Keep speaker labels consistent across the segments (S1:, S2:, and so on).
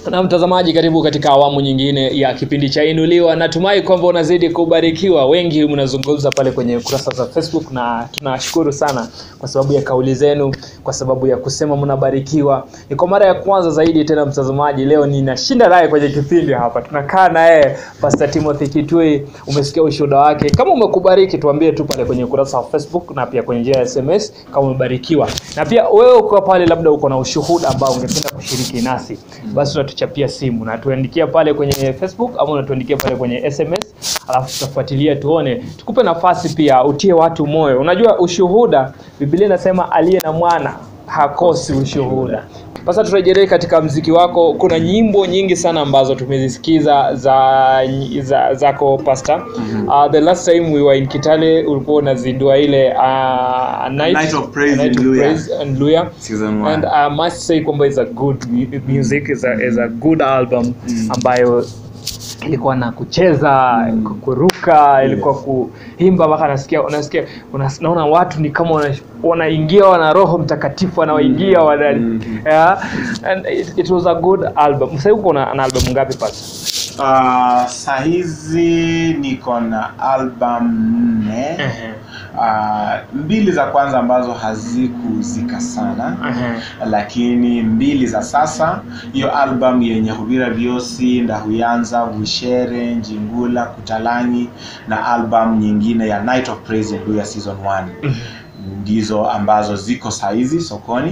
S1: na mtazamaji karibu katika awamu nyingine ya kipindi cha inuliwa natumai kwamba unazidi kubarikiwa wengi mnazungumza pale kwenye kurasa za facebook na tunashukuru sana kwa sababu ya kauli zenu kwa sababu ya kusema mnabarikiwa ni kwa mara ya kwanza zaidi tena mtazamaji leo ninashinda naye kwenye kipindi hapa tunakaa naye pastor timothy kitui umesikia ushuhuda wake kama umekubariki tuambie tu pale kwenye ukurasa wa facebook na pia kwenye njia ya sms kama umebarikiwa na pia wewe uko pale labda uko na ushuhuda ambao ungependa kushiriki nasi basi unatuchapia simu na tuandikia pale kwenye facebook ama unatuandikia pale kwenye sms alafu tutafuatilia tuone tukupe nafasi pia utie watu moyo unajua ushuhuda biblia inasema aliye na mwana hakosi ushuhuda sasa turejelee katika mziki wako kuna nyimbo nyingi sana ambazo tumezisikiza za, za zako pasta mm-hmm. uh, the last time we were in kitale ulikuwa unazindua ile uh, a night,
S2: Night of Praise
S1: a night
S2: in
S1: of
S2: Luya.
S1: Praise and Luya.
S2: Season one.
S1: and I must say kwamba is a good mu- music is a, is a good album ambayo ilikuwa na kucheza mm. kuruka ilikuwa kuimba mpaka nasikia unasikia unas, naona watu ni kama wana- wanaingia wana roho mtakatifu wanaoingia wana
S2: Mm.
S1: yeah. and it, it was a good album sasa uko na na album ngapi pasa
S2: Uh, sahizi niko na album nne uh, mbili za kwanza ambazo hazikuzika sana lakini mbili za sasa hiyo album yenye huvira vyosi ndahuyanza vushere njingula kutalanyi na album nyingine ya night of praise in Luya season 1 ndizo ambazo ziko saizi sokoni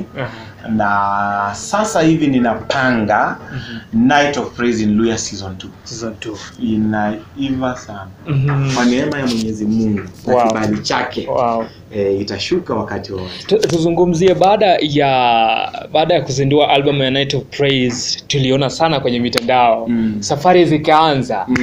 S2: na sasa hivi ninapanga night of praise in Luya season 2
S1: season 2
S2: inaiva sana
S1: Mhm.
S2: kwa neema ya mwenyezi mungu na
S1: Wow.
S2: kibali chake
S1: wow
S2: e, itashuka wakati wowote
S1: Tu- tuzungumzie baada ya baada ya kuzindua album ya night of praise tuliona sana kwenye mitandao
S2: Mm.
S1: safari zikaanza
S2: mm.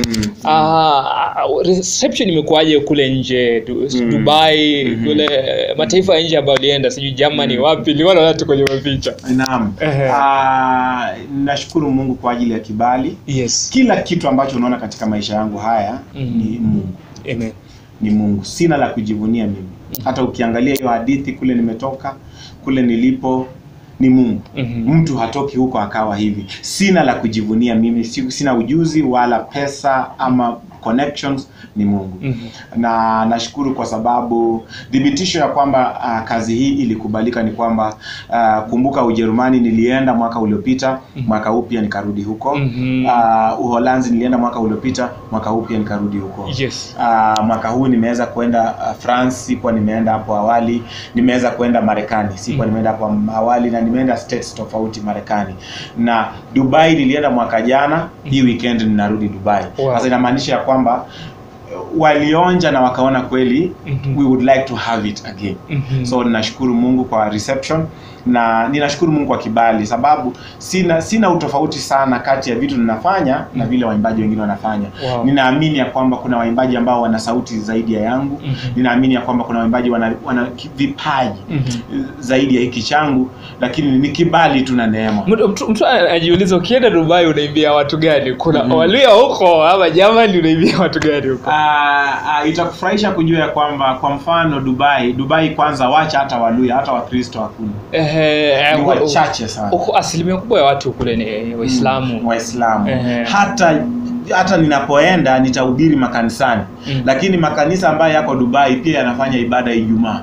S1: Ah, reception imekuwaje kule nje du,
S2: Mm.
S1: dubai
S2: Mhm.
S1: kule mataifa ya nje ambayo ulienda sijui germany wapi niliona watu kwenye mapicha
S2: naam
S1: Ehe.
S2: Ah, nashukuru mungu kwa ajili ya kibali
S1: yes
S2: kila kitu ambacho unaona katika maisha yangu haya
S1: Mm.
S2: ni mungu
S1: amen
S2: ni mungu sina la kujivunia mimi hata ukiangalia hiyo hadithi kule nimetoka kule nilipo ni mungu
S1: Mhm.
S2: mtu hatoki huko akawa hivi sina la kujivunia mimi si- sina ujuzi wala pesa ama connections ni mungu
S1: Mhm.
S2: na nashukuru kwa sababu thibitisho ya kwamba uh, kazi hii ilikubalika ni kwamba uh, kumbuka ujerumani nilienda mwaka uliopita mwaka huu pia nikarudi huko
S1: Mhm.
S2: uh, uholanzi nilienda mwaka uliopita mwaka huu pia nikarudi huko
S1: yes
S2: Uh, mwaka huu nimeweza kwenda uh, france sikuwa nimeenda hapo awali nimeweza kwenda marekani sikuwa
S1: Mm.
S2: nimeenda hapo awali na nimeenda states tofauti marekani na dubai nilienda mwaka jana hii weekend ninarudi dubai
S1: Wow.
S2: sasa inamaanisha ya kwamba uh, walionja na wakaona kweli
S1: Mhm.
S2: we would like to have it again
S1: Mhm.
S2: so ninashukuru mungu kwa reception na ninashukuru mungu kwa kibali sababu sina sina utofauti sana kati ya vitu ninafanya na vile waimbaji wengine wanafanya
S1: Wow.
S2: ninaamini ya kwamba kuna waimbaji ambao wana sauti zaidi ya yangu
S1: Mhm.
S2: ninaamini ya kwamba kuna waimbaji wana, wana ki- vipaji
S1: Mhm.
S2: zaidi ya hiki changu lakini ni kibali tu na neema
S1: mtu, mtu, mtu anajiuliza ukienda dubai unaimbia watu gani kuna
S2: Mhm.
S1: walia huko ama jamani unaimbia watu gani huko
S2: Ah, ah, itakufurahisha kujua ya kwamba kwa mfano dubai dubai kwanza wacha hata waluya hata wakristo hakuna
S1: Ehe,
S2: ni
S1: eh,
S2: wachache sana
S1: huko asilimia kubwa ya watu kule ni waislamu
S2: Mm, waislamu
S1: Ehe.
S2: hata hata ninapoenda nitahubiri makanisani
S1: Mm.
S2: lakini makanisa ambayo yako dubai pia yanafanya ibada ya ijumaa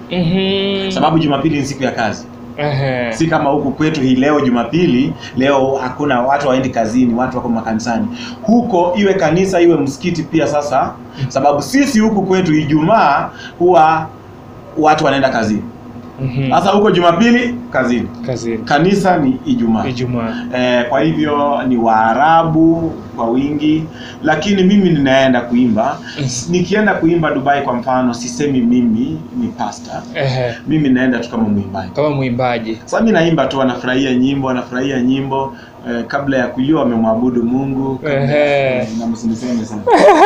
S1: Mhm.
S2: sababu jumapili ni siku ya kazi
S1: Ehe.
S2: si kama huku kwetu hii leo jumapili leo hakuna watu waendi kazini watu wako makanisani huko iwe kanisa iwe msikiti pia sasa sababu sisi huku kwetu ijumaa huwa watu wanaenda kazini
S1: Mhm.
S2: sasa huko jumapili kazini
S1: kazini
S2: kanisa ni ijumaa
S1: ijumaa
S2: Eh, kwa hivyo ni waarabu kwa wingi lakini mimi ninaenda kuimba
S1: Yes.
S2: nikienda kuimba dubai kwa mfano sisemi mimi ni pasta
S1: Ehe.
S2: mimi naenda tu kama mwimbaji
S1: kama mwimbaji
S2: sasa mi naimba tu wanafurahia nyimbo wanafurahia nyimbo eh, kabla ya kulia wamemwabudu mungu kabla-
S1: Ehe.
S2: eh, na msiniseme sana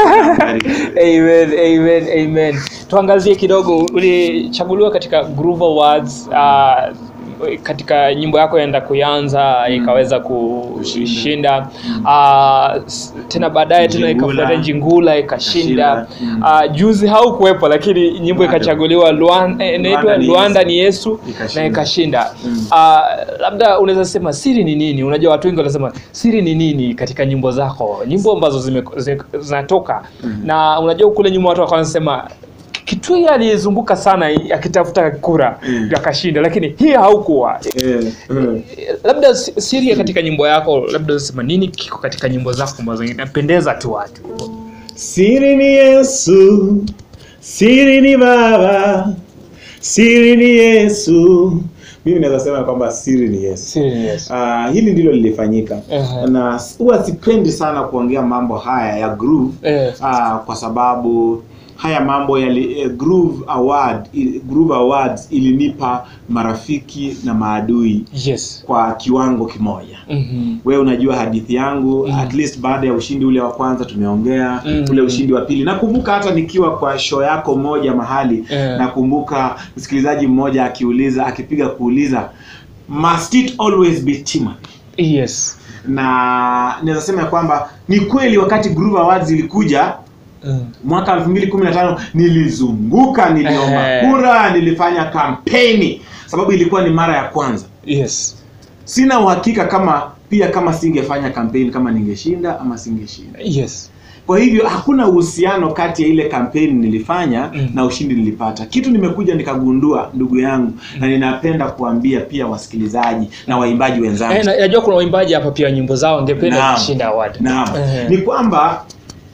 S1: amen amen amen tuangazie kidogo ulichaguliwa katika groove awards uh, katika nyimbo yako yaenda kuanza ikaweza kushinda uh, tena baadaye tena
S2: Njingula.
S1: ikafuata njingula ikashinda
S2: Ikashinda.
S1: uh, juzi haukuwepo lakini nyimbo
S2: Bado.
S1: ikachaguliwa Luan- eh, inaitwa
S2: ni
S1: luanda
S2: Yesu.
S1: ni yesu
S2: Ikashinda.
S1: na ikashinda
S2: Mm.
S1: uh, labda unaweza sema siri ni nini unajua watu wengi wanasema siri ni nini katika nyimbo zako nyimbo ambazo zime- zi- zinatoka na unajua kule nyuma watu wakaanza sema kitui aliyezunguka sana akitafuta kura
S2: Mm.
S1: ndio akashinda lakini hii haukuwa
S2: Eh, eh.
S1: labda si- siri ya katika nyimbo yako labda unasema nini kiko katika nyimbo zako ambazo inapendeza tu watu
S2: Siri ni Yesu, siri ni Baba, siri ni Yesu. Mimi naweza sema kwamba siri ni Yesu.
S1: siri ni Yesu
S2: Uh, hili ndilo lilifanyika
S1: Ehe.
S2: na huwa sipendi sana kuongea mambo haya ya groove
S1: Eh.
S2: uh, kwa sababu haya mambo yali eh, groove award i- groove awards ilinipa marafiki na maadui
S1: yes
S2: kwa kiwango kimoja
S1: Mhm.
S2: wewe unajua hadithi yangu
S1: Mm.
S2: at least baada ya ushindi ule wa kwanza tumeongea
S1: Mm.
S2: ule ushindi wa pili nakumbuka hata nikiwa kwa show yako moja mahali
S1: Eh.
S2: nakumbuka msikilizaji mmoja akiuliza akipiga kuuliza must it always be Timothy
S1: yes
S2: na naweza sema ya kwamba ni kweli wakati Groove Awards ilikuja
S1: Mm.
S2: mwaka 2015 nilizunguka niliomba
S1: Eh.
S2: kura nilifanya kampeni sababu ilikuwa ni mara ya kwanza
S1: yes
S2: sina uhakika kama pia kama singefanya kampeni kama ningeshinda ama singeshinda
S1: yes
S2: kwa hivyo hakuna uhusiano kati ya ile kampeni nilifanya
S1: Mm.
S2: na ushindi nilipata kitu nimekuja nikagundua ndugu yangu na ninapenda kuambia pia wasikilizaji na waimbaji wenzangu
S1: Eh, na- najua kuna waimbaji hapa pia nyimbo zao ngependa
S2: Naam.
S1: kushinda award
S2: naam
S1: Eh.
S2: ni kwamba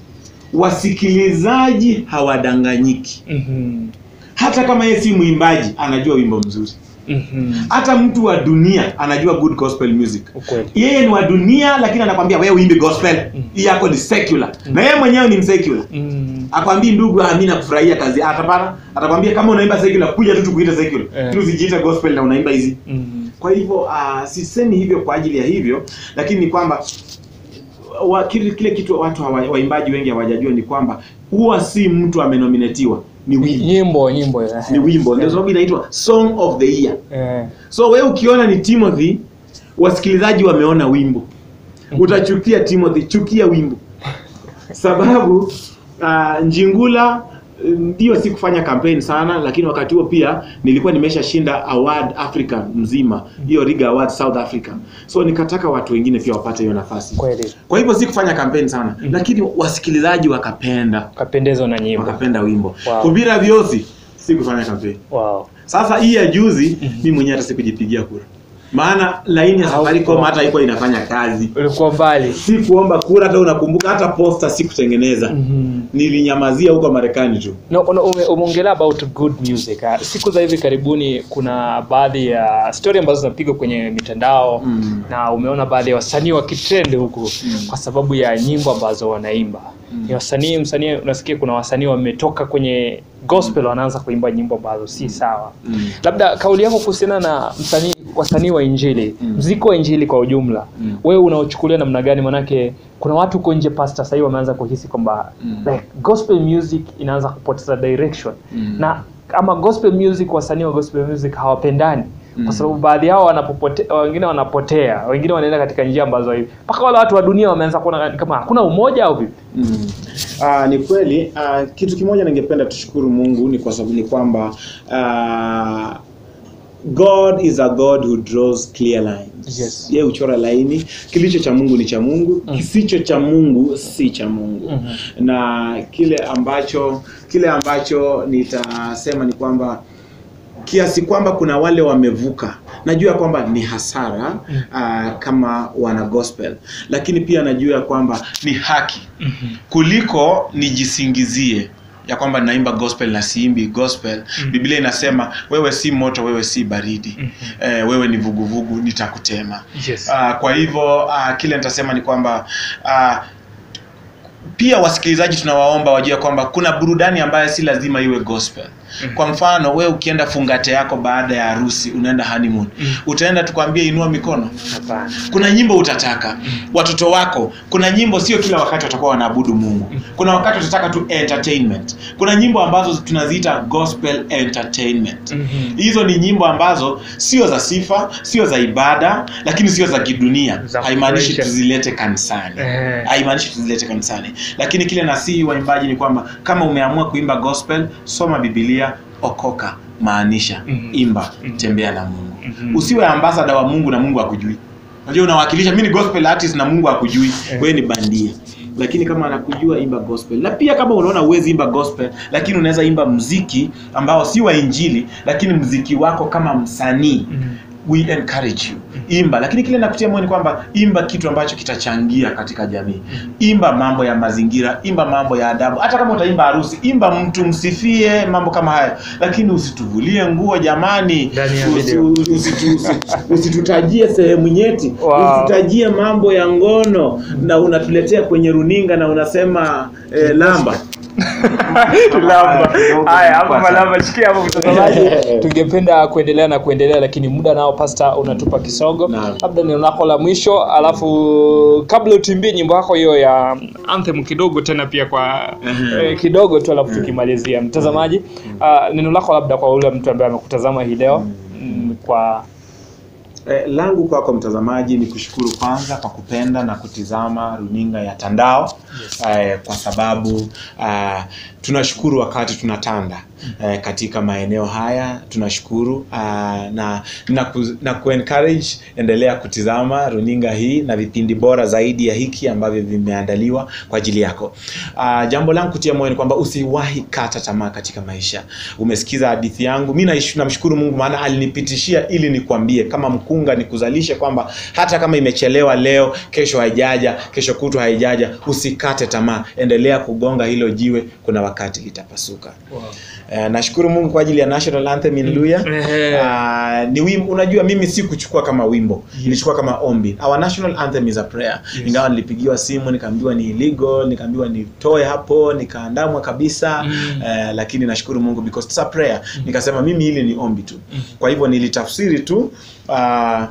S2: wasikilizaji hawadanganyiki
S1: Mhm.
S2: hata kama yeye si mwimbaji anajua wimbo mzuri
S1: Mhm.
S2: hata mtu wa dunia anajua good gospel music
S1: ukweli
S2: yeye ni wa dunia lakini anakwambia wewe uimbe gospel hii yako ni secular na yeye mwenyewe ni msecular
S1: Mm.
S2: akwambii ndugu ah, mimi nakufurahia kazi atapana atakwambia kama unaimba secular kuja tu tukuite secular
S1: Eh.
S2: tu usijiite gospel na unaimba hizi
S1: Mhm.
S2: kwa hivyo uh, sisemi hivyo kwa ajili ya hivyo lakini ni kwamba wa, kile, kile kitu watu hawa, waimbaji wengi hawajajua ni kwamba huwa si mtu amenominatiwa ni wimbo
S1: nyimbo nyimbo eh.
S2: ni wimbo ndio sababu inaitwa song of the year
S1: Eh.
S2: so wewe ukiona ni timothy wasikilizaji wameona wimbo utachukia timothy chukia wimbo sababu uh, njingula eh, ndio si kufanya campaign sana lakini wakati huo pia nilikuwa nimeshashinda award africa mzima hiyo riga award south africa so nikataka watu wengine pia wapate hiyo nafasi
S1: kweli
S2: kwa hivyo si kufanya campaign sana lakini wasikilizaji wakapenda
S1: kapendezwa na nyimbo
S2: wakapenda wimbo
S1: Wow.
S2: kubira vyosi si kufanya campaign
S1: wow.
S2: sasa hii ya juzi mi mwenyewe hata sikujipigia kura maana laini ya safaricom hata haikuwa inafanya kazi
S1: ulikuwa mbali
S2: si kuomba kura hata unakumbuka hata posta si kutengeneza
S1: Mhm.
S2: nilinyamazia huko marekani tu
S1: No, una- ume- umeongelea about good music ah. siku za hivi karibuni kuna baadhi ya story ambazo zinapigwa kwenye mitandao
S2: Mm.
S1: na umeona baadhi ya wasanii wakitrend huku kwa sababu ya nyimbo ambazo wanaimba ni wasanii msanii unasikia kuna wasanii wametoka kwenye gospel wanaanza kuimba nyimbo ambazo si sawa
S2: Mm.
S1: labda kauli yako kuhusiana na msanii wasanii wa injili
S2: Mm.
S1: mziki wa injili kwa ujumla
S2: Mm.
S1: wewe unaochukulia namna gani manake kuna watu huko nje pasta sahii wameanza kuhisi kwamba
S2: Mm.
S1: like gospel music inaanza kupoteza direction
S2: Mm.
S1: na ama gospel music wasanii wa gospel music hawapendani
S2: Mm.
S1: kwa sababu baadhi yao wanapopote, wengine wanapotea wengine wanaenda katika njia ambazo hivi mpaka wale watu wa dunia wameanza kuona kama hakuna umoja au vipi
S2: Mm. Ah, ni kweli ah, kitu kimoja ningependa tushukuru mungu ni kwa sababu ni kwamba ah, god is a god who draws clear lines
S1: Yes.
S2: yeye huchora laini kilicho cha mungu ni cha mungu
S1: Mm.
S2: kisicho cha mungu si cha mungu
S1: Mhm.
S2: na kile ambacho kile ambacho nitasema ni kwamba kiasi kwamba kuna wale wamevuka najua kwamba ni hasara
S1: Mm.
S2: uh, kama wana gospel lakini pia najua kwamba ni haki kuliko nijisingizie ya kwamba naimba gospel na siimbi gospel
S1: Mm.
S2: biblia inasema wewe si moto wewe si baridi
S1: Mhm.
S2: eh, wewe ni vuguvugu nitakutema
S1: yes.
S2: uh, kwa hivyo uh, kile nitasema ni kwamba uh, pia wasikilizaji tunawaomba wajue kwamba kuna burudani ambayo si lazima iwe gospel kwa mfano we ukienda fungate yako baada ya harusi unaenda honeymoon
S1: Mm.
S2: utaenda tukwambie inua mikono
S1: Hapana.
S2: kuna nyimbo utataka watoto wako kuna nyimbo sio kila wakati watakuwa wanaabudu mungu kuna wakati watataka tu entertainment kuna nyimbo ambazo tunaziita gospel entertainment
S1: Mhm.
S2: hizo ni nyimbo ambazo sio za sifa sio za ibada lakini sio za kidunia
S1: Za
S2: haimaanishi
S1: kufurahisha.
S2: tuzilete kanisani
S1: Eh.
S2: haimaanishi tuzilete kanisani lakini kile nasihi waimbaji ni kwamba kama umeamua kuimba gospel soma bibilia okoka maanisha
S1: Mhm.
S2: imba
S1: Mhm.
S2: tembea na mungu
S1: Mhm.
S2: usiwe ambasada wa mungu na mungu akujui unajua unawakilisha mi ni gospel artist na mungu akujui
S1: Eh.
S2: wewe ni bandia lakini kama anakujua imba gospel na pia kama unaona uwezi imba gospel lakini unaweza imba mziki ambao si wa injili lakini mziki wako kama msanii
S1: Mhm.
S2: we encourage you imba lakini kile nakutia moyo ni kwamba imba kitu ambacho kitachangia katika jamii imba mambo ya mazingira imba mambo ya adabu hata kama utaimba harusi imba mtu msifie mambo kama haya lakini usituvulie nguo jamani
S1: Ndani ya
S2: Usi-
S1: video.
S2: usitu- usi- usitutajie sehemu nyeti
S1: Wow.
S2: usitutajie mambo ya ngono na unatuletea kwenye runinga na unasema eh, lamba
S1: Lamba. Haya, hapo malamba shikia hapo mtazamaji. Tungependa kuendelea na kuendelea lakini muda nao pasta unatupa kisogo.
S2: Naam.
S1: Labda neno lako la mwisho alafu kabla utimbie nyimbo yako hiyo ya anthem kidogo tena pia kwa
S2: Mhm.
S1: eh, kidogo tu alafu tukimalizia. Mtazamaji, ah, neno lako labda kwa ule mtu ambaye amekutazama hii leo mm, kwa
S2: Eh, langu kwako mtazamaji ni kushukuru kwanza kwa kupenda na kutizama runinga ya Tandao eh, kwa sababu ah, tunashukuru wakati tunatanda eh, katika maeneo haya tunashukuru ah, na na, ku, na kuencourage endelea kutizama runinga hii na vipindi bora zaidi ya hiki ambavyo vimeandaliwa kwa ajili yako. Ah, jambo langu kutia moyo ni kwamba usiwahi kata tamaa katika maisha. Umesikiza hadithi yangu, mi naish- namshukuru Mungu maana alinipitishia ili nikwambie kama mkunga nikuzalishe kwamba hata kama imechelewa leo, kesho haijaja, kesho kutwa haijaja, usikate tamaa, endelea kugonga hilo jiwe, kuna wakati litapasuka. Eh, nashukuru Mungu kwa ajili ya National Anthem in Luya.
S1: Ehe.
S2: Ah, ni wimbo, unajua mimi si kuchukua kama wimbo, nilichukua kama ombi. Our national anthem is a prayer.
S1: Yes.
S2: Ingawa nilipigiwa simu nikaambiwa ni illegal, nikaambiwa nitoe hapo, nikaandamwa kabisa.
S1: Mm.
S2: Eh, lakini nashukuru Mungu because it's a prayer. Nikasema mimi hili ni ombi tu. Kwa hivyo nilitafsiri tu ah,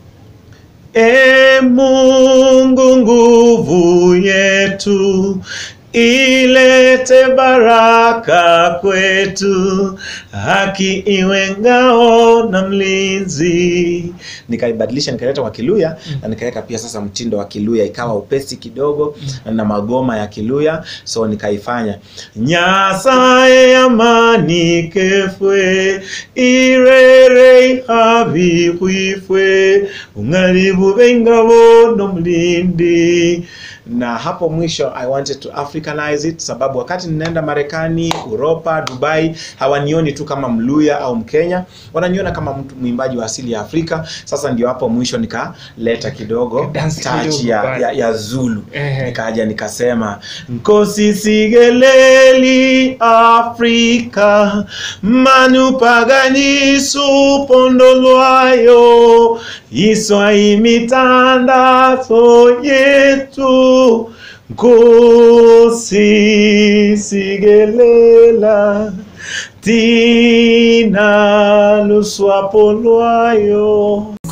S2: E Mungu nguvu yetu ilete baraka kwetu, haki iwe ngao na mlinzi. Nikaibadilisha nikaleta kwa Kiluya na nikaweka pia sasa mtindo wa Kiluya, ikawa upesi kidogo na magoma ya Kiluya, so nikaifanya nyasaye amani kefwe irere habi kwifwe ung'aribu b'engabo n'omulindi na hapo mwisho i wanted to africanize it sababu wakati ninaenda marekani uropa dubai hawanioni tu kama mluya au mkenya wananiona kama mtu mwimbaji wa asili ya afrika sasa ndio hapo mwisho nikaleta kidogo
S1: Dance
S2: touch
S1: kidogo
S2: ya,
S1: pale.
S2: ya, ya zulu
S1: Ehe.
S2: nikaja nikasema nkosisigeleli afrika manupaganisu pondo lwayo iswa imitandazo yetu nkosisigelela tina luswapo lwayo